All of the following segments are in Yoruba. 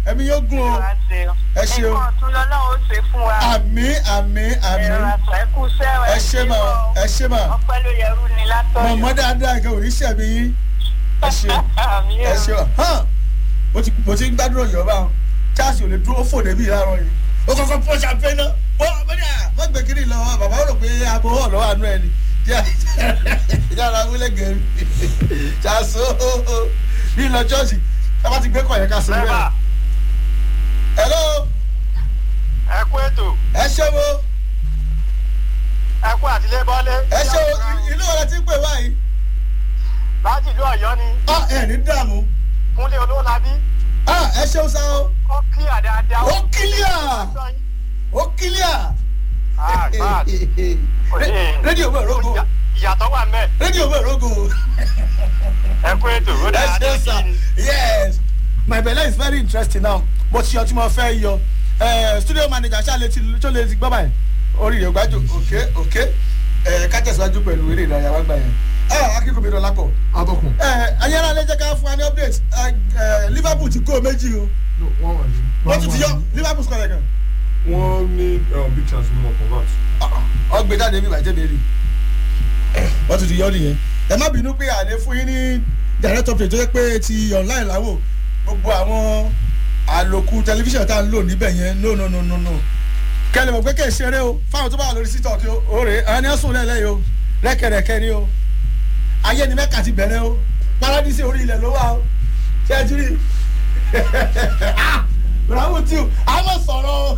ẹ̀mí yóò gún o ẹ ṣeun nǹkan tún lọ́lọ́run ó ṣe fún wa. àmì àmì àmì ẹ̀rọ àṣà ẹ̀kú sẹ́wọ̀n ẹ ṣe mà ẹ ṣe mà ọpẹ́ ló yẹrù ni látọ̀yọ̀. mọ̀mọ́ dáadáa nǹkan ò ní ṣẹ̀mí yín ẹ ṣeun Àmì ẹ o. ṣeun hàn mo ti mo ti ń gbádùn ọ̀yọ́ bá wọn charles ò lè dúró fò débi láàárọ̀ yìí ó kọ́kọ́ pọ́ champagne náà ó ọmọdé à wọ́n gbé kiri lọ bàbá rò pé abo hàn lọ́wọ́ àánú ẹ̀ ni yàrá wílẹ̀ gẹ̀ẹ́rì charles ó ó ó bí lọ chọ́ọ̀ṣì ẹ bá ti gbé kọ̀ yẹn ká sí Bẹ́ẹ̀ bẹ́ẹ̀. hello ẹ kú ètò ẹ ṣe wo ẹ kú àtìlẹ́ bọ́lé. ẹ ṣe wo ìlú ọ̀rẹ́ ti ń pè wáyìí láti ìlú ọ̀yọ́ ni ọ ẹ ní dààmú kúnlé olóòlábí ah ẹ ṣeun sa o ó kílíà dáadáa. ó kílíà ó kílíà Ah, God. rédíò bẹ̀ rógò Ìyà- ìyàtọ̀ wà mẹ́ rédíò bẹ̀ rógò ẹ kú ètò ó ẹ dáa ṣeun sa yes my belle is very interesting now mo ti yọ tí mo fẹ́ yọ Eh, studio manager ṣáà ti tó lè ti gbọ́ báyìí orí rẹ̀ gbájú òkè òkè ká tẹ̀síwájú pẹ̀lú eré ìdárayá wá gbà yẹn akíkò mi dọ̀lá pọ̀ atọ́kùn. ayára lè jẹ́ ká fún wa ní update Eh, eh, liverpool ti kó méjì o No, wọ́n wà ní. wọ́n tún ti yọ liverpool score yẹn kan wọ́n ní um, big chance nínú convert. ọgbẹ jáde mi bàjẹ́ mi rí wọ́n tún ti yọ nìyẹn ẹ má bínú pé àlẹ́ fún yín ní direct update tó yẹ pé ti online láwò gbogbo àwọn àlòkù tẹlifíṣàn tá à ń lò níbẹ̀ yẹn no no no no no kẹlẹ̀ mọ̀ pé kẹ̀ ṣeré o fáwọn tó bá wà lórí sítọ̀ kí o rè é ẹni ẹ̀sùn lẹ́lẹ́ o rẹ́kẹ̀rẹ̀kẹ́ ni o ayé ni mẹ́ka ti bẹ̀rẹ̀ o paradíṣe orí ilẹ̀ ló wà o ṣé ẹ ti rí bravo tí o àwọn sọ̀rọ̀ o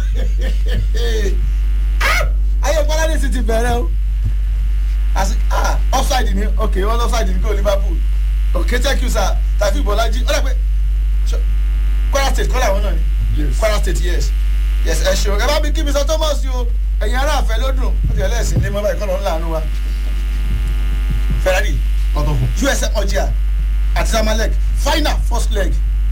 ayé paradíṣe ti bẹ̀rẹ̀ o as ah offside ni ok wọn offside ni go liverpool ok thank you sir tafi bolaji ó dà pé ṣọ- kwara state kọ́ làwọn náà ni Yes. kwara state yes yes ẹ ṣeun ẹ bá mi kí mi sọ thomas o ẹ̀yin ará àfẹ́ ló dùn ó ti ẹlẹ́sìn ní mọ́bà ìkọlọ́ ńlá àánú wa ferrari atọ́kùn. usm ọjà àti samalek final first leg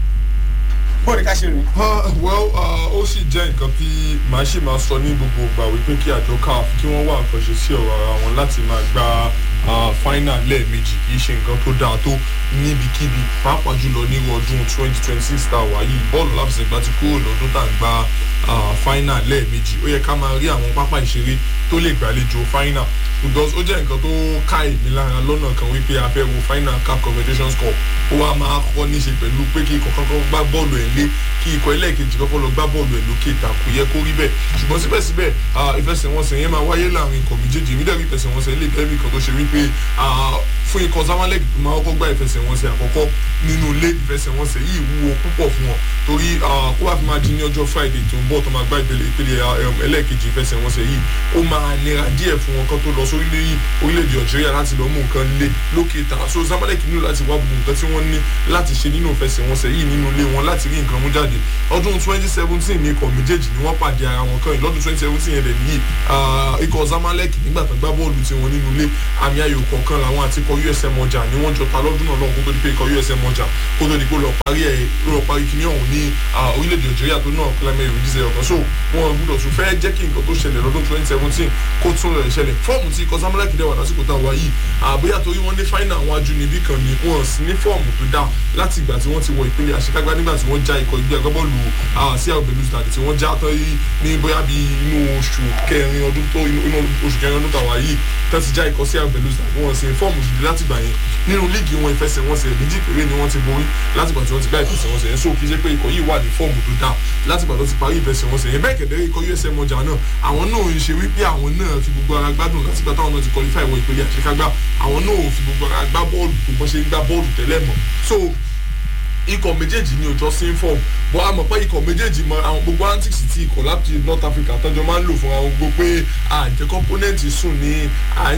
bóòdì ká ṣe rìn. Uh, well uh, ó sì jẹ́ nǹkan tí màá ṣì máa sọ ní gbogbo ìgbà wípé kí àjọ caf kí wọ́n wá nǹkan ṣe sí ọ̀rọ̀ ara wọn láti máa gba uh, final lẹ́ẹ̀mejì kì í ṣe nǹkan tó dáa tó níbikíbi pàápàá jùlọ nírú ọdún twenty twenty six tá a wà yìí bọ́ọ̀lù láfẹsẹ̀gbá ti kúrò lọ́dún tá à ń gba uh, final lẹ́ẹ̀mejì ó yẹ ká máa rí àwọn pápá ìṣeré tó lè gbàlejò final because ó jẹ́ nǹkan tó ká èmi lára lọ́nà kan wípé a fẹ́ wo final cap confederations cup ó wá máa kọ́ ní í ṣe pẹ̀lú pé kí ikọ̀ kankan gbá bọ́ọ̀lù ẹ̀ lé kí ikọ̀ ẹlẹ́ẹ̀kejì kọ́kọ́ lọ gbá bọ́ọ̀lù ẹ̀ lókè ta kò yẹ kó rí bẹ́ẹ̀ ṣùgbọ́n síbẹ̀síbẹ̀ ah, ìfẹsẹ̀wọnsẹ̀ yẹn máa wáyé láàrin ikọ̀ méjèèjì èmi dẹ̀rí ìfẹsẹ̀wọnsẹ̀ ilé ìkẹ́bí kan tó ṣe wípé ah, fún ikọ̀ zamalek máa kọ́kọ́ gbá ìfẹsẹ̀wọnsẹ̀ àkọ́kọ́ nínú ilé ìfẹsẹ̀wọnsẹ̀ yìí wúwo púpọ̀ fún wọn torí ah, kó wá fi máa di ní ọjọ́ friday tó ń bọ̀ tó máa gbá ìpele ìpele ah, um, ẹlẹ́ẹ̀kejì ìfẹsẹ̀wọnsẹ̀ yìí ó máa nira díẹ̀ fún wọn kan tó lọ sórílẹ̀ orílẹ̀-èdè algeria láti lọ mú nǹkan lé lókè ta so zamalek nílò láti wá gbogbo nǹkan tí wọ́n ní láti ṣe nínú ìfẹsẹ̀wọnsẹ̀ yìí nínú ilé wọn láti rí nǹkan mú jáde ọdún twenty seventeen ní ikọ̀ méjèèjì ni wọ́n pàdé ara wọn kan yìí lọ́dún twenty seventeen yẹn dẹ̀ nìyí ah, ikọ̀ zamalek nígbà tó gbá bọ́ọ̀lù tiwọn nínú ilé àmì ayò kọ̀ọ̀kan làwọn àti ikọ̀ usm ọjà ni wọ́n jọ ta lọ́dún náà lọ́hùn kó tó di pé ikọ̀ usm ọjà kó tó di pé ó lọ parí ẹ̀ lọ parí kíní ọ̀hún ní ah, orílẹ̀-èdè algeria tó náà kílámẹ́ ìròyìn ọ̀kan so wọn gbúdọ̀ tún fẹ́ jẹ́ kí nǹkan tó ṣẹlẹ̀ lọ́dún twenty seventeen kó tún rẹ̀ ṣẹlẹ̀ fọ́ọ̀mù tí ikọ̀ zamalek dẹ̀ wà lásìkò tá a wá yìí àbóyá torí wọ́n ní fáínà àwọn ajúnibí kan ni wọ́n sì ní fọ́ọ̀mù tó dáa láti ìgbà tí wọ́n ti wọ ìpele àṣekágbá nígbà tí wọ́n já ikọ̀ ìgbé agbábọ́ọ̀lù sí àwọn benin stade tí wọ́n já tán yìí ní bóyá bí inú oṣù kẹrin ọdún tó inú inú oṣù kẹrin ọdún tàwa yìí tán ti já ikọ̀ sí àwọn benin stade wọ́n sì ní fọ́ọ̀mù gidi láti gbà yẹn nínú líìgì wọn ìfẹsẹ̀wọnsẹ̀ méjì péré ni wọ́n ti borí láti gbà tí wọ́n ti gbá ìfẹsẹ̀wọnsẹ̀ yẹn so kì í ṣe pé ikọ̀ yìí wà ní fọ́ọ̀mù tó dáa láti gbà tó ti parí ìfẹsẹ̀wọnsẹ̀ yẹn bẹ́ẹ̀ kẹ̀dẹ́ ikọ̀ usm ọjà náà àwọn náà ń ṣe wípé àwọn náà fi gbogbo ara gbádùn láti gbà táwọn náà ti qualify wọ ìpele àṣekágbá àwọn náà ò fi gbogbo ara gbá bọ́ọ̀lù tó bọ́ ṣe ń gbá bọ́ọ̀lù tẹ́lẹ̀ mọ́ so ikọ̀ méjèèjì ní òjò sí fọ́ọ̀mù bọ́ a mọ̀ pé ikọ̀ méjèèjì mọ àwọn gbogbo antics ti ikọ̀ láti north africa tọ́jọ́ máa ń lò fún àwọn gbogbo pé àjẹ́ component sùn ní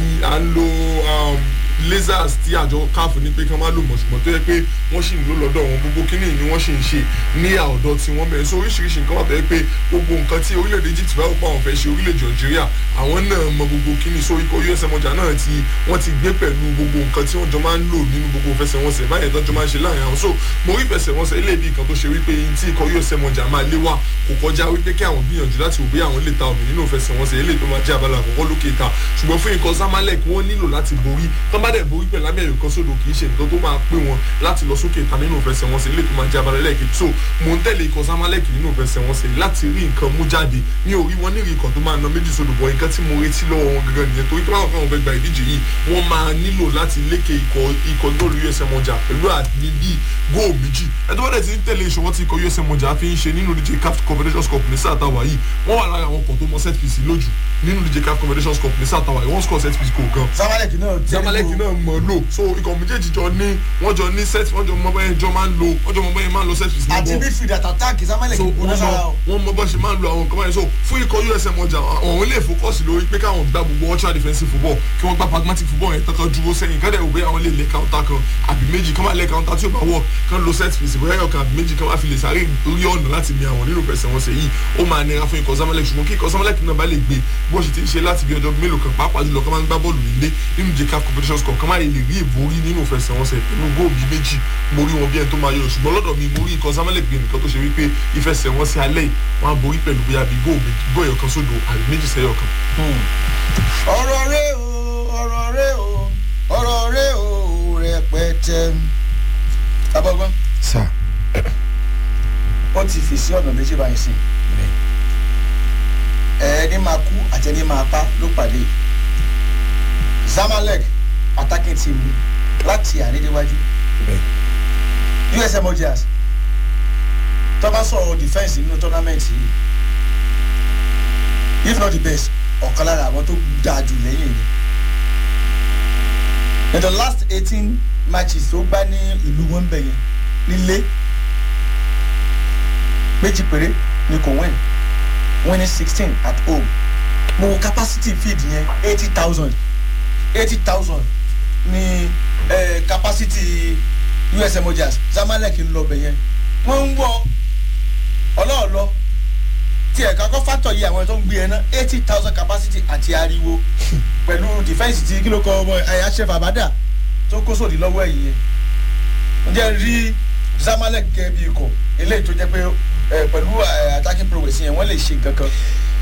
à ń lo um, lasers tí àjọ káfù ní pé kí wọ́n máa lò mọ̀ ṣùgbọ́n tó yẹ pé wọ́n sì ń lò lọ́dọ̀ wọn gbogbo kíní ni wọ́n sì ń ṣe ní àọ̀dọ̀ tí wọ́n bẹ̀rẹ̀ sí oríṣiríṣi nǹkan wà tó yẹ pé gbogbo nǹkan tí orílẹ̀-èdè egypt bá wọ́pọ̀ àwọn fẹ́ ṣe orílẹ̀-èdè algeria àwọn náà mọ gbogbo kíní so ikọ̀ usm ọjà náà ti wọ́n ti gbé pẹ̀lú gbogbo nǹkan tí wọ́n jọ máa ń lò nínú gbogbo fẹsẹ̀wọnsẹ̀ báyẹn tó jọ máa ń ṣe láàrin àwọn so mo rí fẹsẹ̀wọnsẹ̀ ilé ibi kan tó ṣe wípé tí ikọ̀ usm ọjà máa lé wà kò kọjá wípé kí àwọn gbìyànjú láti wò bí àwọn lè ta omi nínú fẹsẹ̀wọnsẹ̀ ilé tó máa jẹ́ abala àkọ́kọ́ lókè ta ṣùgbọ́n fún ikọ̀ zamalek wọ́n nílò láti borí tán bá bá dẹ̀ borí pẹ̀lú amẹ́rì kan sódò kì í ṣe nǹkan tó máa pé wọn láti lọ sókè ta nínú ìfẹsẹ̀wọnsẹ̀ ilé tó máa jẹ́ abalẹ̀ lẹ́ẹ̀kejì so mò ń tẹ̀lé ikọ̀ samalek nínú ìfẹsẹ̀wọnsẹ̀ láti rí nǹkan mú jáde mi ò rí wọn ní rí ikọ̀ tó máa na méjì sódò bọ̀ nǹkan tí mo retí lọ́wọ́ wọn gangan nìyẹn torí tó bá wọn fẹ́ wọn fẹ́ gba ìdíje yìí wọ́n máa nílò láti lékè ikọ̀ ikọ̀ góòlù usm ọjà pẹ̀lú àdídí góò méjì ẹ̀tọ́ bá dẹ̀ ti ń tẹ̀lé ìṣòwò tí ikọ̀ usm ọjà fi ń ṣe nínú díje caf confederations cup ní sáà táwa yìí wọ́n wà lára àwọn ọkọ̀ tó mọ set piece lójú nínú díje caf confederations cup ní sáà táwa yìí wọ́n score set piece kò gan samalek náà tẹ́ zamalek náà mọ̀ lò so ikọ̀ méjèèjì jọ ní wọ́n jọ ní set wọ́n jọ mọ bẹ́ẹ̀ jọ máa ń lo wọ́n jọ mọ bẹ́ẹ̀ máa ń lo set piece ní àti bọ́ọ̀ midfield àti attack samalek so kò ní wọ́n sára mọ o. wọ́n mọ bọ́ ṣe máa ń lo àwọn nǹkan báyìí so fún ikọ̀ usm ọjà àwọn ilé ìfokọ́sì lórí pé káwọn gbá gbogbo ultra defensive football kí wọ́n gbá pragmatic football yẹn tọ́kọ̀ dúró sẹ́yìn kọ́dẹ̀ òwe àwọn lè lé counter kan àbí méjì kán máa lé counter tí ó bá wọ̀ kán lo set piece bóyá ọ̀kan àbí méjì kán máa fi lè sáré orí ọ̀nà láti mi àwọn nínú ìfẹsẹ̀ wọn ṣe yìí ó máa nira fún ikọ̀ zamalek ṣùgbọ́n kí ikọ̀ zamalek náà bá lè gbé bó ṣe ti ń ṣe láti bí ọjọ́ mélòó kan pàápàá jùlọ kán máa ń gbá bọ́ọ̀lù nílé nínú jẹ́ caf competitions cup kán máa lè rí ìborí nínú ìfẹsẹ̀ wọn ṣe pẹ̀lú góòlù méjì mo rí wọn bí ẹni tó máa yọ ṣùgbọ́n lọ́dọ̀ mi mo rí ikọ̀ zamalek bí ẹnìkan tó ṣe wípé ìfẹsẹ̀ wọn ṣe alẹ́ yìí wọ́n á borí pẹ̀lú bóyá bí góò ẹ̀yọ̀ kan sódò àbí méjì sẹ́yọ̀ kan. ọ̀rọ̀ rẹ o ọ̀rọ̀ rẹ o ọ̀rọ̀ rẹ o rẹpẹtẹ. abọ́gbọ́n sà ó ti fi sí ọ̀nà méjì báyìí sí ẹni máa kú àti ẹni máa pa ló pàdé zamalek attacking team ni láti àrídéwájú usm ojas tó bá sọ̀rọ̀ defence nínú tournament yìí if not the best ọ̀kan lára àwọn tó dáa jù lẹ́yìn ni in the last eighteen matches tó gbá ní ìlú wọn bẹ̀ yẹn nílé méjì péré ni kò win winning sixteen at home mo wo capacity field yẹn eighty thousand eighty thousand ni eh, capacity usm ojas zamalek ń lọ bẹ̀ yẹn wọ́n ń wọ ọlọ́ọ̀lọ́ tí ẹ̀ka kọ́ fátọ̀ yìí àwọn tó ń gbé ẹ ná eighty thousand capacity àti ariwo pẹ̀lú defence ti kí ló kọ ọmọ ẹ̀yà chef abada tó kó sòdì lọ́wọ́ ẹ̀yìn yẹn ó jẹ́ rí zamalek gẹ́gẹ́ bí ikọ̀ eléyìí tó jẹ́ pé ẹ, pẹ̀lú ẹ, attacking progress yẹn wọ́n lè ṣe nǹkan kan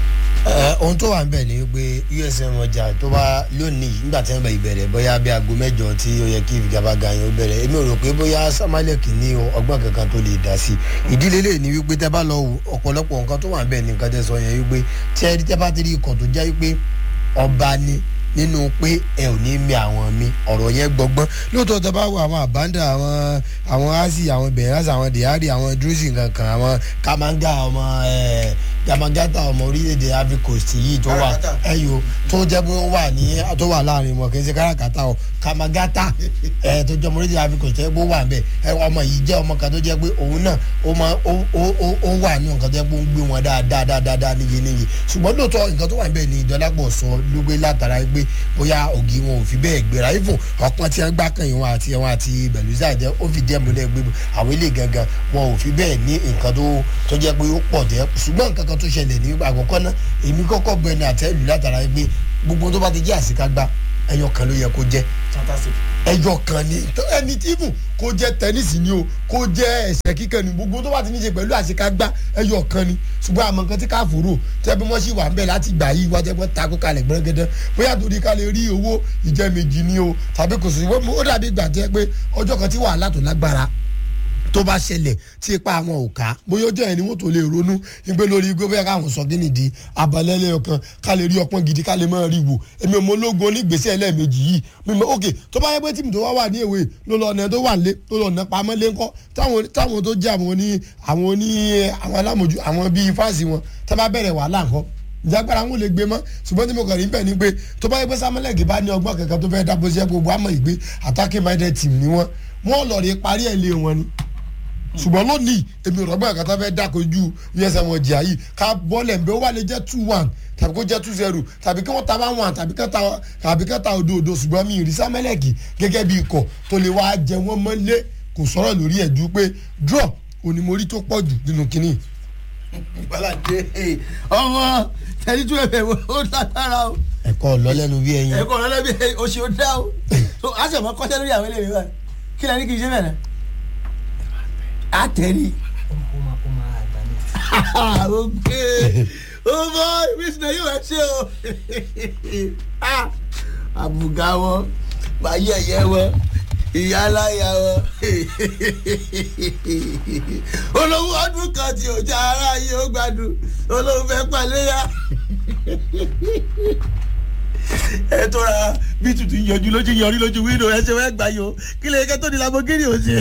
Ẹ, ohun tó wà ń bẹ̀ ni pé usm ọjà tó bá lónìí nígbà tí wọ́n bẹ̀ ìbẹ̀rẹ̀ bóyá bí aago mẹ́jọ tí ó yẹ kí ìfigagbága yẹn ó bẹ̀rẹ̀ èmi ò rò pé bóyá samalek ní ọgbọ́n kankan tó lè dá sí i ìdílé lè ní wípé tẹ́ bá lọ wò ọ̀pọ̀lọpọ̀ nǹkan tó wà ń bẹ̀ ní nǹkan tẹ́ sọ yẹn wípé tí ẹ tẹ́ bá ti rí ikọ̀ tó jẹ́ wípé ọba ni nínú pé ẹ ò ní mi àwọn mi ọ̀rọ̀ yẹn gbọgbọ́n lóòótọ́ tẹ́ bá wo àwọn àbándà àwọn àwọn asi àwọn bẹ̀rẹ̀sì àwọn dìhárì àwọn drusi kankan àwọn kamanga ọmọ ẹ̀ yamagata ọmọ orílẹ̀-èdè ivory coast yìí tó wà Karakata. ẹyọ tó jẹ́ pé ó wà ní tó wà láàrin wọn kì í ṣe kárakátà o kamagata ẹ tó jẹ́ ọmọ orílẹ̀-èdè ivory coast tó yẹ pé ó wà ń bẹ̀ ẹ ọmọ yìí jẹ́ ọmọ kan tó jẹ́ pé òun náà ó máa ó ó ó ó wà ní nǹkan tó yẹ pé ó ń gbé wọn dáadáa dáadáa níye níye ṣùgbọ́n lóòótọ́ nǹkan tó wà ń bẹ̀ ni ìdọ́lápọ̀ sọ ló gbé látara pé bóyá ògì wọn ò fi bẹ́ẹ̀ gbéra ifun ọ̀pọ̀ tí wọ́n gbá kan yìí wọn àti wọn àti bẹ̀lúsà jẹ́ ó fi díẹ̀ múlẹ̀ gbé àwọn ilé gangan wọn ò fi bẹ́ẹ̀ ní nǹkan tó tó jẹ́ pé ó pọ̀ jẹ́ ṣùgbọ́n nǹkan kan tó ṣẹlẹ̀ ní àkọ́kọ́ náà èmi kọ́kọ́ bẹ ní àtẹ́lù látara pé gbogbo tó bá ti jẹ́ àṣekágbá ẹyọ kan ló yẹ kó jẹ́ fantastic ẹyọ kan ni tó- ẹni tí ibù kó jẹ tẹnísì ni o kó jẹ ẹsẹ kíkan ni gbogbo tó bá ti ní ṣe pẹ̀lú àṣekágbá ẹyọ kan ni ṣùgbọ́n àmọ́ nǹkan tí káfòrò tẹ́ bí wọ́n sì wà ń bẹ̀ láti gbà yí wájẹ́ pé takò kalẹ̀ gbẹ́gẹ́dẹ́ bóyá torí ká lè rí owó ìjẹ́ méjì ni o tàbí kò sí ó dàbí ìgbà tẹ́ pé ọjọ́ kan tí wàhálà tó lágbára tó bá ṣẹlẹ̀ tí ipa àwọn ò ká bóyá ọjọ́ yẹn ni wọ́n tó lè ronú ìgbé lórí igbó bẹ́ẹ̀ káwọn sọ kí nìdí abalẹ́lẹ́ ọkàn ká lè rí ọpọ́n gidi ká lè máa rí wò èmi ò mọ ológun onígbèsè ẹlẹ́ẹ̀mejì yìí mímọ òkè tó bá yẹ pé tìmù tó wá wà ní èwe ló lọ ọ̀nà tó wà lé tó lọ ọ̀nà pamọ́ lé ńkọ́ táwọn táwọn tó jẹ́ àwọn oní àwọn oní àwọn alámòjú àwọn bíi fáàsì wọn tá bá bẹ̀rẹ̀ wàhálà ńkọ́ ìjágbára wọn ò lè gbé mọ́ ṣùgbọ́n tí mo kàn rí bẹ́ẹ̀ ni pé tó bá yẹ pé samuel bá ní ọgbọ́n kankan tó fẹ́ dábò sí ẹ gbogbo àmọ́ ìgbé attacking minded team ni wọ́n wọ́n lọ rí parí ẹ̀ lé wọn ni ṣùgbọ́n lónìí èmi ò rọ́gbọ́n kàtà fẹ́ dákojú usm ọjà yìí ká bọ́ọ̀lẹ̀ ń bẹ́ ó wà lè jẹ́ two one tàbí kó jẹ́ two zero tàbí kí wọ́n ta bá one tàbí kí ta tàbí kí ta òdo òdo ṣùgbọ́n mi ìrísí amẹ́lẹ́kì gẹ́gẹ́ bí ikọ̀ tó lè wá jẹ wọ́n mọ́lé kò sọ̀rọ̀ lórí ẹ̀ ju pé draw onímọ̀rí tó pọ̀ jù nínú kínní. ìgbàládé ọmọ tẹ̀lé tún ẹ̀fẹ̀ ó lágbára o ẹ̀kọ́ lọ́lẹ́nu bí ẹyin. ẹ̀kọ́ ọ̀rọ̀ lẹ́bi oṣù ó dá o so a sì mọ kọ́ṣẹ́ lórí àwọn eléyìí báyìí kí lẹ́ni kì í ṣe bẹ̀rẹ̀ a tẹ̀lé ok o bọ ìbísí náà yóò ẹ ṣe o àbùgá wọn máa yẹ̀yẹ́ wọn ìyá aláya wọn olówó ọdún kan tí ò já ara yìí ó gbádùn olówó fẹ́ paléyà ẹ tó ra bí tutù yọjú lójú yọrí lójú wíńdò ẹ ṣe wẹ́ gbà yìí o kí lè kẹ́ tó di lamogiri ò ṣe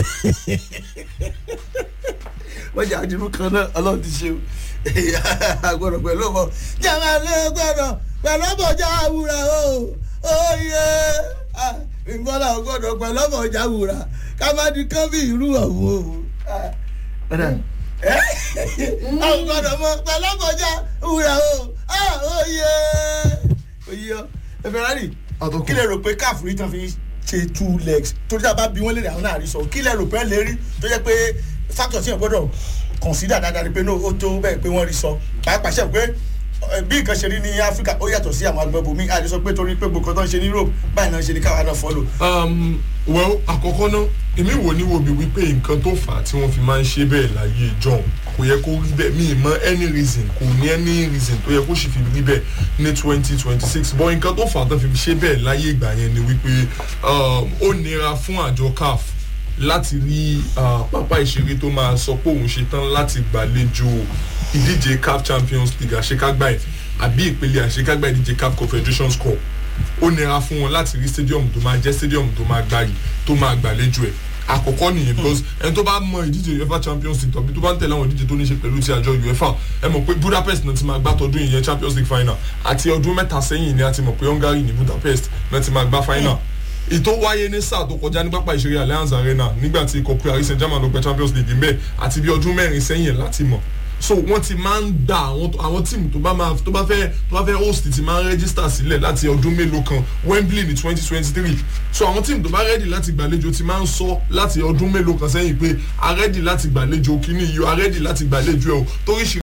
wọ́n jà àdìrú kan náà ọlọ́run ti ṣe o àgbọ̀dọ̀ pẹ̀lú ọmọ jàmbá lé gbọ́dọ̀ pẹ̀lú ọmọ ọjà àwùrà o oyè ìgbọ́dọ̀ gbọ́dọ̀ pẹ̀lú ọmọ ọjà àwùrà ká má di kán bí ìlú ọ̀hún o. àwọn gbọ́dọ̀ mọ pẹ̀lú ọmọ ọjà àwùrà o oyè oyè ọ ẹ Ferrari kí lè rò pé káàfù rí tán fi ṣe two legs torí tá a bá bí wọ́n lè rí àwọn náà rí sọ kí lè rò pé lè rí tó jẹ́ pé factor tí yẹn gbọ́dọ̀ consider dáadáa ni pé no ó tó bẹ́ẹ̀ pé wọ́n rí sọ pàápàá ṣe pé bí nǹkan ṣe rí ní Áfíríkà ó yàtọ̀ sí àwọn agbẹ́bọ̀ mi àti sọ pé torí pé gbogbo tó ń ṣe ní Europe báyìí náà ṣe ní káwa náà follow. um, well àkọ́kọ́ náà èmi wò ní wo bí wípé nǹkan tó fà á tí wọ́n fi máa ń ṣe bẹ́ẹ̀ láyé john kò yẹ kó rí bẹ́ẹ̀ mi ì mọ any reason kò ní any reason tó yẹ kó sì fi rí bẹ́ẹ̀ ní twenty twenty six but nǹkan tó fà á tó fi ṣe bẹ́ẹ̀ láyé ìgbà yẹn ni wípé um, ó nira fún àjọ caf láti rí uh, pápá ìṣeré tó máa sọ pé òun ṣetán láti gbàlejò ìdíje caf champions league àṣekágbá ẹ̀ àbí ìpele àṣekágbá ìdíje caf confederations cup ó nira fún wọn láti rí stadium tó máa jẹ́ stadium tó máa gbàyè tó máa gbàlejò ẹ̀ àkọ́kọ́ nìyẹn because ẹni tó bá mọ ìdíje uefa champions league tàbí tó bá ń tẹ̀lé àwọn ìdíje tó ní ṣe pẹ̀lú ti àjọ uefa ẹ mọ̀ pé budapest náà ti máa gbá tọdún ìyẹn champions league final àti ọdún mẹ́ta sẹ́yìn ni a ti mọ̀ pé hungary ní budapest náà ti máa gbá final ètò wáyé ní sáà tó kọjá ní pápá ìṣeré allianz arena nígbà tí ikọ̀ paris saint germain ló gba champions league ń bẹ̀ àti bí ọdún mẹ́rin sẹ́yìn láti mọ̀ so wọ́n ti máa ń gba àwọn àwọn tíìmù tó bá máa tó bá fẹ́ tó bá fẹ́ host ti máa ń register sílẹ̀ láti ọdún mélòó kan wembley ní twenty twenty three so àwọn tíìmù tó bá ready láti gbàlejò ti máa ń sọ láti ọdún mélòó kan sẹ́yìn pé a ready láti gbàlejò kíní yìí a ready láti gbàlejò ẹ̀ o torí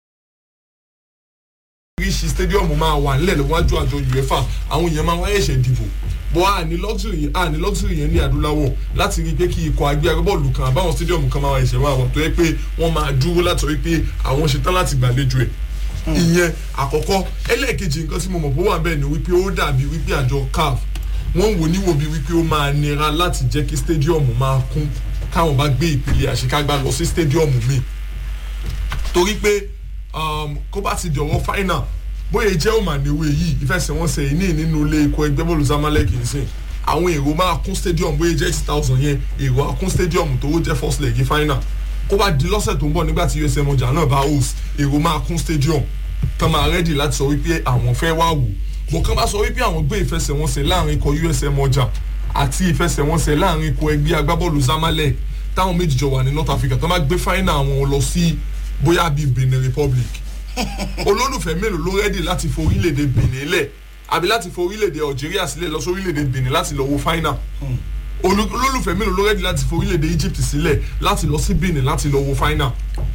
oríṣi stadium máa wà nílẹ̀ lọ́wọ́jú àjọ uefa àwọn èèyàn máa wáyé ẹ̀ṣẹ̀ dìbò bọ́ a ní luxury a ní luxury yẹn ní adúláwọ̀ láti rí i pé kí ikọ̀ agbé agbábọ́ọ̀lù kan àbáwọn stadium kan máa wá ẹ̀ṣẹ̀ máa wà tó yẹ pé wọ́n máa dúró láti rí i pé àwọn ṣetán láti gbàlejò ẹ̀ ìyẹn àkọ́kọ́ ẹlẹ́ẹ̀kejì nǹkan tí mo mọ̀ pé ó wà bẹ́ẹ̀ ni wípé ó dàbí wípé àjọ caf wọ́n wò níwò bí wípé ó máa nira láti jẹ́ kí stadium máa kún káwọn bá gbé ìpele àṣekágbá lọ sí stadium míì torí pé kó bá ti dọ̀wọ́ final bóyá jẹ́ òmàníwé yìí ìfẹsẹ̀wọnsẹ̀ yìí ní nínú ilé ikọ̀ ẹgbẹ́ bọ́ọ̀lù zamalek nsìn àwọn èrò máa kún stadium bóyá jẹ́ eighty thousand yẹn èrò á kún stadium tó jẹ́ first leg final kó bá di lọ́sẹ̀ tó ń bọ̀ nígbà tí usm ọjà náà bá host èrò máa kún stadium tán máa ready láti sọ wípé àwọn fẹ́ wá wò bọ̀ kán bá sọ wípé àwọn gbé ìfẹsẹ̀wọnsẹ̀ láàrin ikọ̀ usm ọjà àti ìfẹsẹ̀wọnsẹ̀ láàrin ikọ̀ ẹgbẹ́ agbábọ́ọ̀lù zamalek táwọn méjì jọ wà ní north africa tán bá gbé final àwọn lọ sí bóyá bíi benin republic olólùfẹ́ mélòó ló rẹ́dì láti fo orílẹ̀-èdè benin lẹ̀ àbí láti fo orílẹ̀-èdè algeria sílẹ̀ lọ sí orílẹ̀-èdè benin láti lọ wo final olólùfẹ́ mélòó ló rẹ́dì láti fo orílẹ̀-èdè egypt sílẹ̀ láti lọ sí benin láti lọ wo final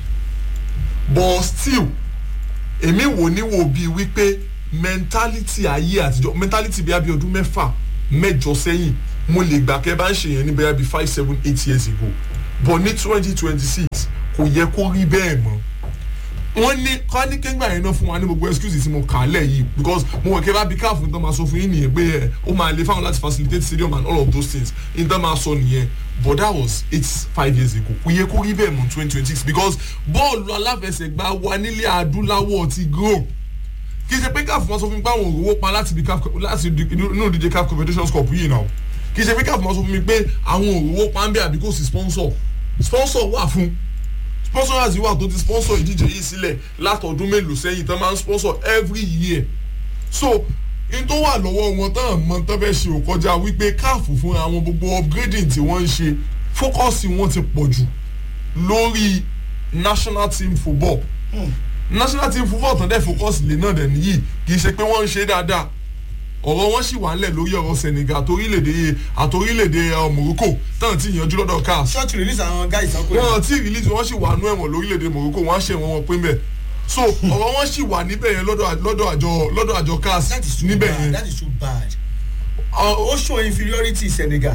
but still èmi wò ní wo bíi wípé mentality ayé àtijọ́ mentality bí abí ọdún mẹ́fà mẹ́jọ sẹ́yìn mo lè gbà kẹ́ bá ń ṣe yẹn ní bẹ́ẹ̀ bí five seven eight years ago but ní twenty twenty six kò yẹ kó rí bẹ́ẹ̀ mọ́ wọ́n ní kọ́ni kéńgbà yẹn náà fún wa ní gbogbo excuse tí mo kà á lẹ̀ yìí because mo wọ̀ kí ẹ bá bí káàfù nítorí máa sọ fún yín nìyẹn pé ẹ ó máa lè fáwọn láti facilitate stadium and all of those things nítorí máa sọ nìyẹn but that was eight five years ago kò yẹ kó rí bẹ́ẹ̀ mọ́ twenty twenty six because bọ́ọ̀lù aláfẹsẹ̀gbá wa nílé adúláwọ̀ ti grow kì í ṣe pé káàfù máa sọ fún mi pé àwọn òrówó pa láti bí káàfù láti inú ìdíje káàfù competitions cup yìí náà kì í ṣe pé káàfù máa sọ fún mi pé àwọn òrówó pa ń bẹ àbí kò sí sponsor sponsor wà fún sponsors wà tó ti sponsor ìdíje yìí sílẹ̀ látọdún mélòó sẹ́yìn tán máa ń sponsor every year so n tó wà lọ́wọ́ wọn tán mọ tán fẹ́ ṣe òkọjá wípé káàfù fúnra wọn gbogbo upgrading tí wọ́n ń ṣe fókọ́sì wọn ti pọ̀ jù lórí national team football hmm. national team football tán dẹ̀ fókọ́sì lè náà dẹ̀ nìyí kì í ṣe pé wọ́n ń ṣe dáadáa ọ̀rọ̀ wọn sì wà ńlẹ̀ lórí ọ̀rọ̀ senegal àtòrílẹ̀-èdè àtòrílẹ̀-èdè morocco táwọn ti yànjú lọ́dọ̀ cars. ṣọ́ọ̀tì release àwọn guys ọkùnrin. wọn ti release wọn sì wà nú ẹ̀wọ̀n lórílẹ̀-èdè morocco wọn á ṣe wọn wọn pé mbẹ̀ so ọ̀rọ̀ wọn sì wà níbẹ̀ yẹn lọ́dọ̀ àjọ lọ́dọ̀ àjọ cars níbẹ̀ yẹn. that is too bad. ó show inferiority senegal.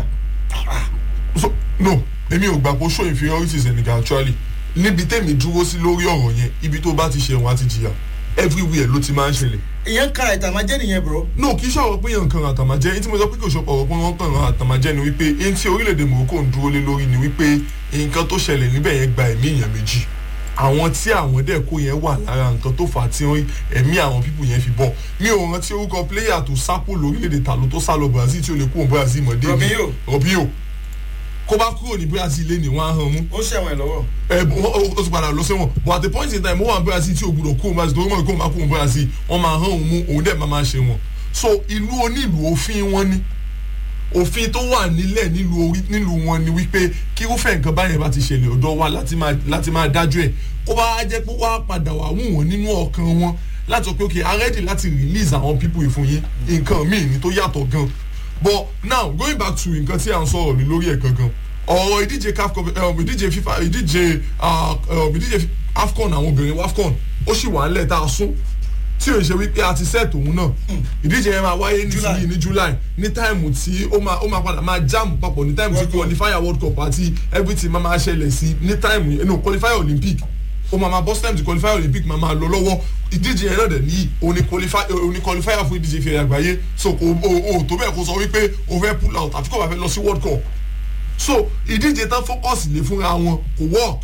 so no èmi ò gbà pé ó show inferiority senegal actually níbi tèmi dúró sí lórí ọ̀rọ̀ yẹn ibi tó bá ti ṣe wọn á ti jìyà everywhere ló ti máa ń ṣẹlẹ̀ ìyẹn ń kára ìtàmájẹ́ nìyẹn bro. no kì í ṣọ̀rọ̀ pé yàn kan àtàmàjẹ́ ẹni tí mo sọ pé kò ṣọpọ̀ ọ̀rọ̀ pé wọ́n kàn án àtàmàjẹ́ ni wípé ẹni tí orílẹ̀-èdè Morocco ń dúró lé lórí ni wípé nǹkan tó ṣẹlẹ̀ níbẹ̀ yẹn gba ẹ̀mí èèyàn méjì àwọn tí àwọn dẹ̀ kó yẹn wà lára nǹkan tó fà á tí wọ́n- ẹ̀mí àwọn pípù yẹn fi bọ̀ mi ò rántí orúkọ pléyà tó sápò lórílẹ̀-èdè tàló tó sá lọ Brazil tí ó lè kúrò Brazil mọ́ David Robinho. Robinho kó bá kúrò ní Brazil lé ní wọ́n á hàn mú ó ṣẹ̀wọ̀n ẹ̀ lọ́wọ́. ẹ bọ- ó ó ti padà lọ sẹ́wọ̀n but at the point in time ó wà ní Brazil tí o gbúdọ̀ kó o Brazil torí mọ̀ kó o máa kó o Brazil wọ́n máa hàn òun mú òun dẹ̀ máa máa ṣe wọn so ìlú onílù òfin wọn ni òfin tó wà nílẹ̀ nílùú orí nílùú wọn ni wípé kí irúfẹ́ nǹkan báyẹn bá ti ṣẹlẹ̀ ọ̀dọ̀ wa láti máa láti máa dájú ẹ̀ kó bá jẹ́ pé wá padà wà wù wọ́n nínú ọkàn wọn láti sọ pé ok a ready láti release àwọn people yìí fún yín nǹkan míì ni tó yàtọ̀ gan but now going back to nǹkan tí à ń sọ̀rọ̀ lé lórí ẹ̀ gangan ọ̀rọ̀ ìdíje caf cup um, ìdíje fifa ìdíje ah, um, ìdíje afcon àwọn obìnrin wafcon ó sì wà nílẹ̀ tá a sún tí o ṣe wípé a ti set òun náà ìdíje yẹn máa wáyé nísìnyí ní july ní táìmù tí ó máa ó máa padà máa jam papọ̀ ní táìmù tí World Cup. qualifier world cup àti everything máa máa ṣẹlẹ̀ sí ní táìmù yẹn no qualifier olympic ó máa máa bọ́ time tí qualifier olympic máa máa lọ lọ́wọ́ ìdíje yẹn náà dẹ̀ ní òní qualifier òní qualifier fún ìdíje ìfẹ́ àgbáyé so kò o o tó bẹ́ẹ̀ kó sọ wípé o fẹ́ pull out àfi kò bá fẹ́ lọ sí world cup so ìdíje tán focus lé fúnra wọn kò work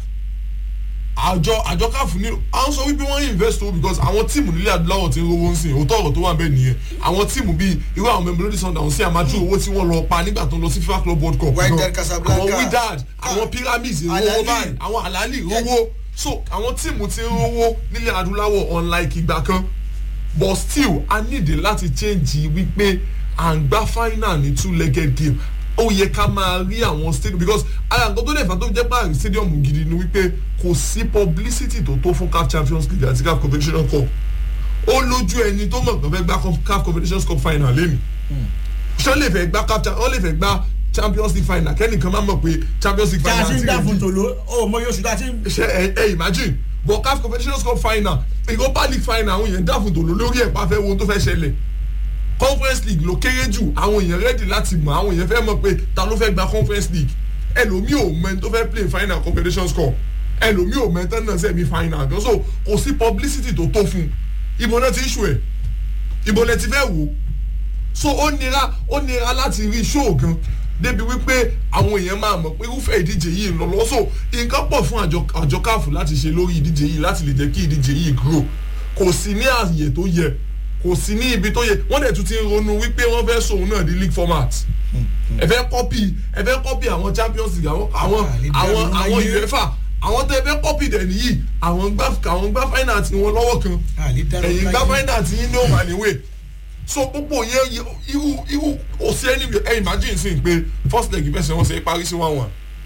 àjọ àjọ káfù ní à ń sọ wípé wọ́n invest o because àwọn tíìmù nílẹ̀ adúláwọ̀ ti ń rówó ń sìn òótọ́ ọ̀rọ̀ tó wà bẹ́ẹ̀ nìyẹn àwọn tíìmù bíi irú àwọn Mamelodi Sundowns sí àmàtú owó tí wọ́n lọ pa nígbà tó ń lọ sí FIFA Club World Cup Wydad gan. Casablanca. àwọn Wydad àwọn Pyramids Al ìrówó Ahly. báyìí àwọn Al-Ahly ìrówó so àwọn tíìmù ti ń rówó nílẹ̀ adúláwọ̀ unlike ìgbà kan but still a need láti change wípé à ń gbá final ní two legged game ó yẹ ká máa rí àwọn stadium because ara nǹkan tó lè fà tó jẹ́ pé àrùn stadium gidi ni wípé kò sí publicity tó tó fún CAF Champions League àti CAF Confederation Cup ó lójú ẹni tó mọ̀ pé fẹ́ gbá CAF Confederation Cup final lẹ́nu ṣé ó lè fẹ́ gbá CAF ó lè fẹ́ gbá Champions League final kẹ́nìkan máa mọ̀ pé Champions League tá a final ti ń dá ti fún rẹ̀ tòló ó mọ yóò ṣù tá a ti ń. ṣe ẹ ẹ imagine but CAF Confederation Cup final Europa League final àwọn èèyàn dáfún tòló lórí ẹ̀ pa fẹ́ wo ohun tó fẹ́ ṣẹlẹ̀ conference league ló kéré jù àwọn èèyàn ready láti mọ̀ àwọn èèyàn fẹ́ mọ̀ pé ta ló fẹ́ gba conference league ẹlòmíì ò mọ ẹni tó fẹ́ play final confederation cup ẹlòmíì ò mọ ẹni tó náà sẹ́mi final gan so kò sí publicity tó tó fún un ìbò náà ti ń ṣù ẹ̀ ìbò náà ti fẹ́ wò ó so ó nira ó nira láti rí show gan débi wípé àwọn èèyàn máa mọ̀ pé irúfẹ́ ìdíje yìí ń lọ lọ so nǹkan pọ̀ fún àjọ àjọ káàfù láti ṣe lórí ìdíje yìí láti lè jẹ́ kí ìdíje yìí grow kò sí ní àyè tó yẹ kò sí ní ibi tó yẹ wọ́n dẹ̀ tún ti ń ronú wípé wọ́n fẹ́ sòun náà di league format ẹ fẹ́ kọ́pì ẹ fẹ́ kọ́pì àwọn champions league àwọn àwọn àwọn àwọn uefa àwọn tẹ fẹ́ kọ́pì dẹ̀ nìyí àwọn gbá àwọn gbá final tí wọ́n lọ́wọ́ kan ẹ̀yìn gbá final tí yín ní òun àníwèé so gbogbo yẹn irú irú kò sí ẹni ẹ imagine sí pé first leg fẹsẹ̀ wọn ṣe parí sí one one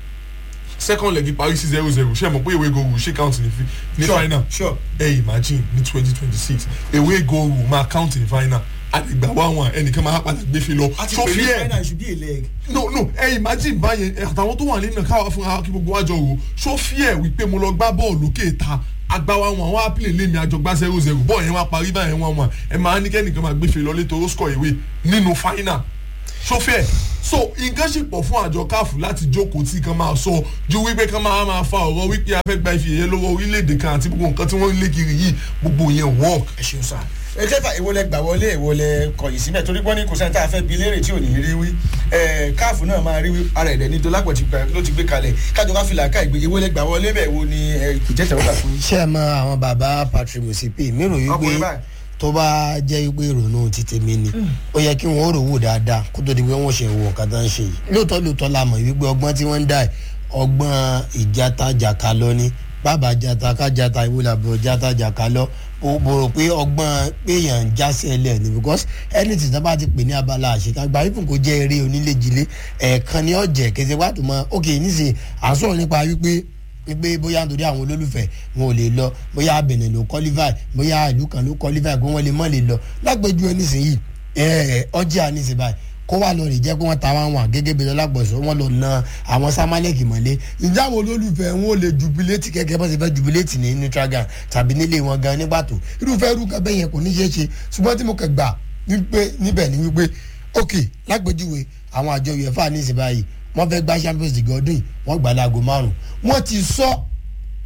second leg parí sí zero zero ṣe mọ̀ pé ìwé gòrò ṣe count ní ní final sure ẹ imagine ní twenty twenty six ìwé gòrò máa count ní final àdìgbà one one ẹnìkan máa padà gbé fi lọ àti so pé ní fear final should be a leg. no no ẹ imagine báyẹn ẹ, àtàwọn tó wà nínú káwa fún wa kí gbogbo wa jọ wò so fear wípé mo lọ gbá bọ́ọ̀lù lókè ta agbawa wọn àwọn apilẹ̀ lèmi àjọgbá zero zero bọ́ọ̀ yẹn wá parí báyẹn wọn wọn ẹ máa ní kẹ́nìkan máa gbé fi lọ létò ó score ìwé nínú final so fear so nǹkan ṣì pọ̀ fún àjọ káàfù láti jókòó tí kan máa sọ ju wípé kan máa máa fa ọ̀rọ̀ wípé a fẹ́ gba ife ẹ̀yẹ lọ́wọ́ orílẹ̀-èdè kan àti gbogbo nǹkan tí wọ́n ń lé kiri yìí gbogbo yẹn work ẹ ṣeun sá. ẹ jẹ́fà èwo lẹ gbà wọlé èwo lẹ kọ̀yìn síbẹ̀ torí pọ́n ní kò sẹ́ni tá a fẹ́ bi léèrè tí ò ní rí wí ẹ káàfù náà máa rí wí ara ẹ̀dẹ̀ ní dọ́lápọ̀ ti gbà ló ti gbé kalẹ̀ kájọ ká fìlà ká ìgbé èwo lẹ gbà wọlé bẹ̀ wo ni ẹ ìjẹ́tẹ̀ wọ́n gbà fún yín. ṣé ẹ mọ àwọn bàbá patrick musipe mi rò Ọkùnrin wípé báyìí. tó bá jẹ́ wípé ìrònú ti tèmi ni ó yẹ kí wọ́n rò wò dáadáa kó tó di pé wọ́n ṣe wò nǹkan tó ń ṣe yìí lóòótọ́ lóòótọ́ la mọ̀ wípé ọgbọ́n tí wọ́n ń dà ẹ̀ ọgbọ́n ìjata jàkà lọ ni bàbá jata ká jata ìwé làbọ̀ jata jàkà lọ mo mo rò pé ọgbọ́n péyàn ń jásẹ̀ lẹ̀ ni because anything tó bá ti pè ní abala àṣekágbá ifun kò jẹ́ eré onílé-jilé ẹ̀ẹ̀kan ni ọ̀jẹ̀ kẹsẹ̀ wà tó mọ́ ok nísìnyí à ń sọ̀rọ̀ nípa wípé wípé bóyá nítorí àwọn olólùfẹ́ wọn ò lè lọ bóyá Benin ló qualify bóyá ìlú kan ló qualify pé wọ́n lè mọ̀ lè lọ lágbèjú ẹ nísìnyí ẹ ọjà nísìnyí báyìí kó wà lọ rè jẹ́ pé wọ́n ta wọn wọn gẹ́gẹ́ bí ọlágbọ̀sọ wọn lọ na àwọn samalek mọ́lé ǹjẹ́ àwọn olólùfẹ́ wọn ò lè jubiléètì kẹ́kẹ́ bá ṣe fẹ́ jubiléètì ní neutral ground tàbí nílé wọn gan nígbà tó irúfẹ́ irú kan bẹ́ẹ̀ yẹn kò ní ṣeé ṣe ṣùgbọ́n tí mo kẹ̀ gbà wípé níbẹ̀ ni wípé ok lágbèjúwe àwọn àjọ uefa ní ìsìn báyìí wọ́n fẹ́ gbá champions league ọdún yìí wọ́n gbà láago márùn wọ́n ti sọ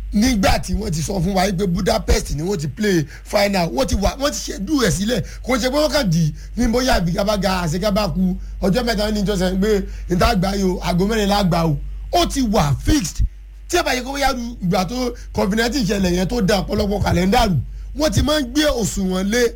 nígbà tí wọ́n ti sọ fún wa yìí pé budapest ni wọ́n ti play final wọ́n ti wà wọ́n ti ṣẹ́dú ẹ̀ sílẹ̀ kò ṣe pé wọ́n kàn dì ní bóyá àbíkábága àṣekábáku ọjọ́ mẹ́ta ní ìjọsìn pé níta gbà yìí o àgọ́ mẹ́rin la gbà o ó ti wà fixed tí ẹ bá yẹ kó bóyá ìgbà tó covid-19 ìṣẹ̀lẹ̀ yẹn tó da ọ̀pọ̀lọpọ̀ kàlẹ́ndà rù wọ́n ti máa ń gbé òṣùwọ̀n lé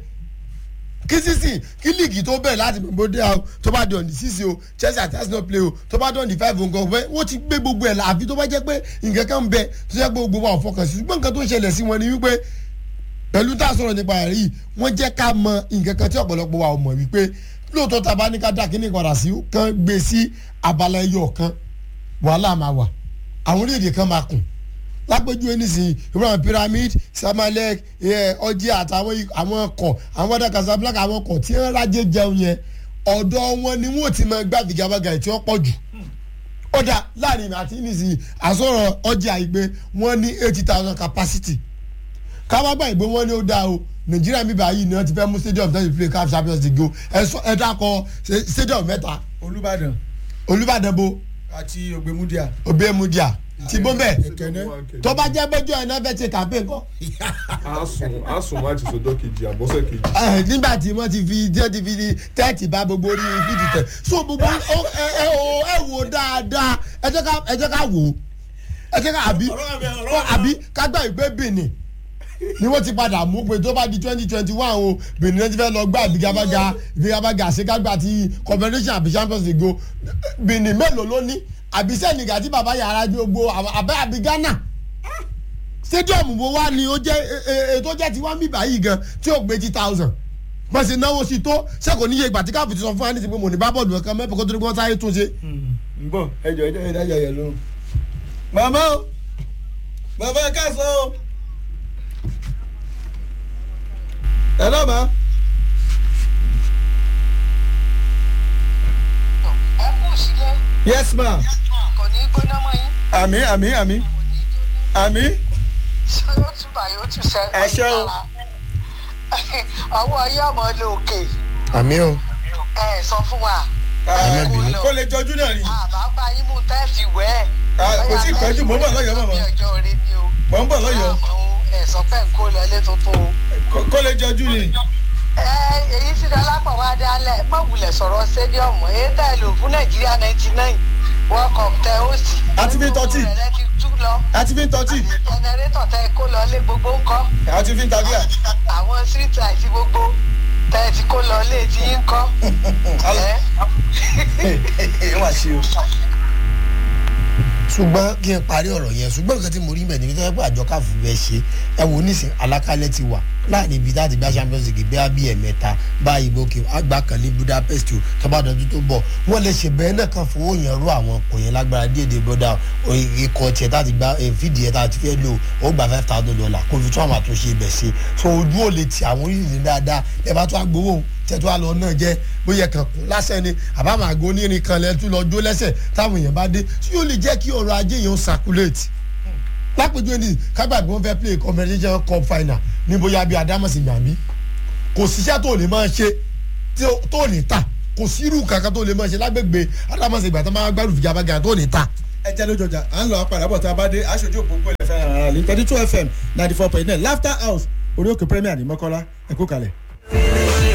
kí sísìn kí líìgì tó bẹ̀rẹ̀ láti mọ̀ bóde àwọn tó bá dọ̀n ní sísìn o chelsea àti arsenal play o tó bá dọ̀n ní five nǹkan ọ̀fẹ́ wọ́n ti gbé gbogbo ẹ̀ la àfi tó bá jẹ́ pé nǹkan kan ń bẹ tó jẹ́ pé gbogbo wa ò fọkàn sí ṣùgbọ́n nǹkan tó ń ṣẹlẹ̀ sí wọn ni wípé pẹ̀lú tá a sọ̀rọ̀ nípa rẹ̀ yìí wọ́n jẹ́ ká mọ nǹkan kan tí ọ̀pọ̀lọpọ̀ wa ò mọ̀ wípé lóòótọ́ ta bá ní ká dá kíní padà sí kan gbé sí abala ẹyọ kan wàhálà máa wà àwọn orílẹ̀-èdè kan máa kùn lápẹjúwe nísìnyí ibrahim pyramid samalek ọjí àtàwọn àwọn ọkọ àwọn ọdọ casablanca àwọn ọkọ tí wọn rájẹ jẹun yẹn ọdọ wọn ni wọn ti máa gbá fìgàbàgà tí wọn pọ jù ọdà láàrin àti nísìnyí àsọ̀rọ̀ ọjí àìgbé wọn ní eighty thousand capacity kábàgbà ìgbé wọn ní ó dáa o nàìjíríà mi báyìí ni wọn ti fẹ́ mú stadium tó ti play caf champions league o ẹ dákọ stadium mẹ́ta olùbàdàn olùbàdàn bo àti ògbémúdíà. ògbémúdíà ti bọ́ bẹ́ẹ̀ Ẹ̀kẹ́nẹ́. tó bá jẹ́ bẹ́jọ́ ẹ̀ náà fẹ́ ṣe campaign kọ́ a sùn a sùn láti sọjọ́ kejì àbọ̀sẹ̀ kejì. ẹ nígbà tí wọ́n ti fi tí wọ́n ti fi tẹ́ẹ̀tì bá gbogbo orí fídì tẹ̀ so gbogbo ó ẹ ẹ o ẹ wò dáadáa ẹ jẹ́ ká ẹ jẹ́ ká wò ó ẹ jẹ́ ká àbí àbí ká gbà ìgbé Benin ni wọ́n ti padà mú pé tó bá di twenty twenty one o Benin náà ti fẹ́ lọ gbá ìfigagbága ìfigagbága àṣekágbá ti confederation àbí champions league o Benin mélòó ló ní àbí Senegal tí bàbá yàrá gbogbo àbẹ́ àbí Ghana stadium wo wá ni ó jẹ́ ètò jẹ́ tiwa mi báyìí gan tí ó gbé eighty thousand bọ́n ṣe náwó sí tó ṣé kò níye ìgbà tí káàpù ti sọ fún wa ní ti pé mo ní bá bọ́ọ̀lù ẹ̀kan mẹ́fẹ̀ẹ́ kó tó ní kí wọ́n sáré tún ṣe. ń bọ̀ ẹjọ́ ẹjọ́ ẹjọ́ ẹjọ́ ẹjọ́ lóhùn. màmá o bàbá ẹ káàsán o. ẹ lọ́ ma. ẹ kù sílé yes ma. kò ní í gbóná mọ́ yín àmì àmì àmì àmì. ṣé yóò tún bá yóò tún sẹ́ Ẹ ṣé o. ọwọ́ yóò mọ lókè àmì o. ẹ sọ fún wa má bínú. kó lè jọjú náà ni. àbá bá yín mú tẹ́ẹ̀fì wẹ́ Ah, kò tí ì pẹ́jù, mò ń bọ̀ lọ́yọ̀ọ́, màmá. ọjọ́ orí ni o mò ń bọ̀ lọ́yọ̀ọ́ ẹ sọ pé n kó lọ ilé tuntun o. Kó- kó lè jọjú ni. ẹ èyí tí dọlápọ̀ wá dálẹ̀ má wulẹ̀ sọ̀rọ̀ stadium èyí tẹ́ ẹ lò fún nàìjíríà ninety nine world cup tẹ ó sì. Àti fi tọ́tì. rẹ̀ ti tú lọ àti fi ń tọ́tì jẹnẹrétọ̀ tẹ kó lọ lé gbogbo ńkọ́ àti fi ń tàbíà. àwọn street light gbogbo tẹ ti kó lọ lé tí ń kọ́. ẹ wá sí o. ṣùgbọ́n kí n parí ọ̀rọ̀ yẹn ṣùgbọ́n nǹkan tí mo rí bẹ̀ ní fífẹ́ pé àjọ káfù bẹ́ẹ̀ ṣe ẹ wò nísìn alákálẹ̀ ti wà láàrin ibi tá a ti gba champions league bí abí ẹ̀mẹ́ta báyìí bókè àgbà kan ní budapest o tọ́bàdàn tó bọ̀ wọ́n lè ṣe bẹ́ẹ̀ náà kan fowó yẹn rú àwọn ọkọ̀ yẹn lágbára díẹ̀ díẹ̀ bọ́dà ikọ̀ tiẹ̀ tá a ti gba fídìí yẹn tá a ti fẹ́ lò ó gba five thousand dollar kó fi tún àwọn àtúnṣe ibẹ̀ ṣe so ojú ò lè ti àwọn orílẹ̀-èdè dáadáa ẹ bá tún agbowó tẹ́tù àlọ́ náà jẹ́ bóyá kan kún lásán ni àbámọ̀ àgọ́ onírin kan lẹ́tú lọ jó lẹ́sẹ̀ táwọn èèyàn bá dé tí yóò lè jẹ́ kí ọrọ̀ ajé yẹn ó circulate lápèjúwe ní kágbà bí wọ́n fẹ́ play competition cup final ní bóyá bí adámọ̀sí gbàmí kò síṣẹ́ tó lè máa ṣe tí ó- tó lè ta kò sírù kankan tó lè máa ṣe lágbègbè adámọ̀sí gbà tó máa gbárù fìjàmbá tó lè ta. ẹ jẹ́ lójoojà à ń lọ apàdà bọ̀ tá a bá dé aṣojú òpópó ilẹ̀ fẹ́ràn ara lè thirty two fm ninety four point nine laughter house orí òkè premier ní mọ́kọ́lá ẹ kú kalẹ̀.